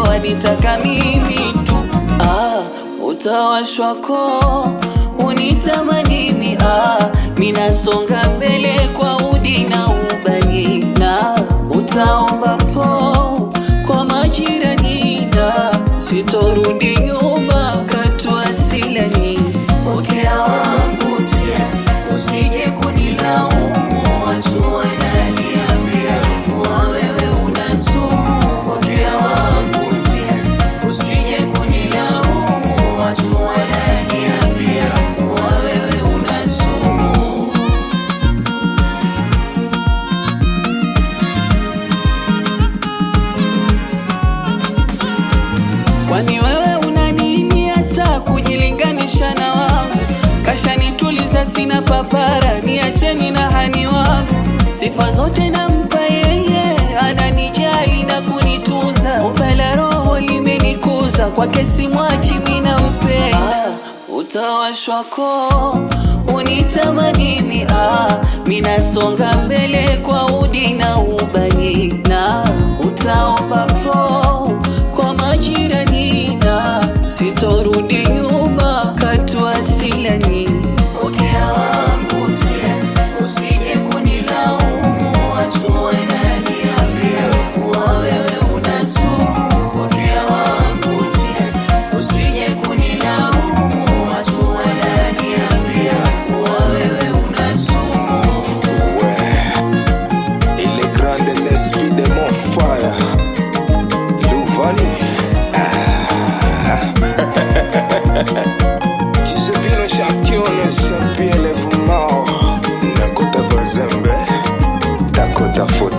wanitaka mimi tu ah, utawashwa koo unitamanini ah, minasonga mbele kwa udi na ubani na utaomba po kwa majirani na sitorudi nyuma katua silani pokea wangu usia usije kunilaumu watu wananiambia kuwa wewe una sumu pokea wangu usia usije kunilaumu watu wananiambia kuwa wewe una sumu Kwani wewe una nini hasa kujilinganisha na wangu? Kashanituliza sina papara, niacheni na hani wangu. Sifa zote nampa yeye, ananijali na kunitunza. Upela roho limenikuza, kwake simwachi mina mpea. Ah, utawashwa koo unitamanini ah, minasonga mbele kwa udi na ubani na utaomba po kwa majirani na sitorudi nyuma katua silani pokea wangu usia usije kunilaumu watu wananiambia kuwa wewe una sumu pokea wangu usia usije kunilaumu watu wananiambia kuwa wewe una sumu Ouais. Il est grand de l'esprit de mon fire. Louvani. Ah. tu sais bien le champion, le champion, le fumao. Nakota Bazembe. Dakota Fo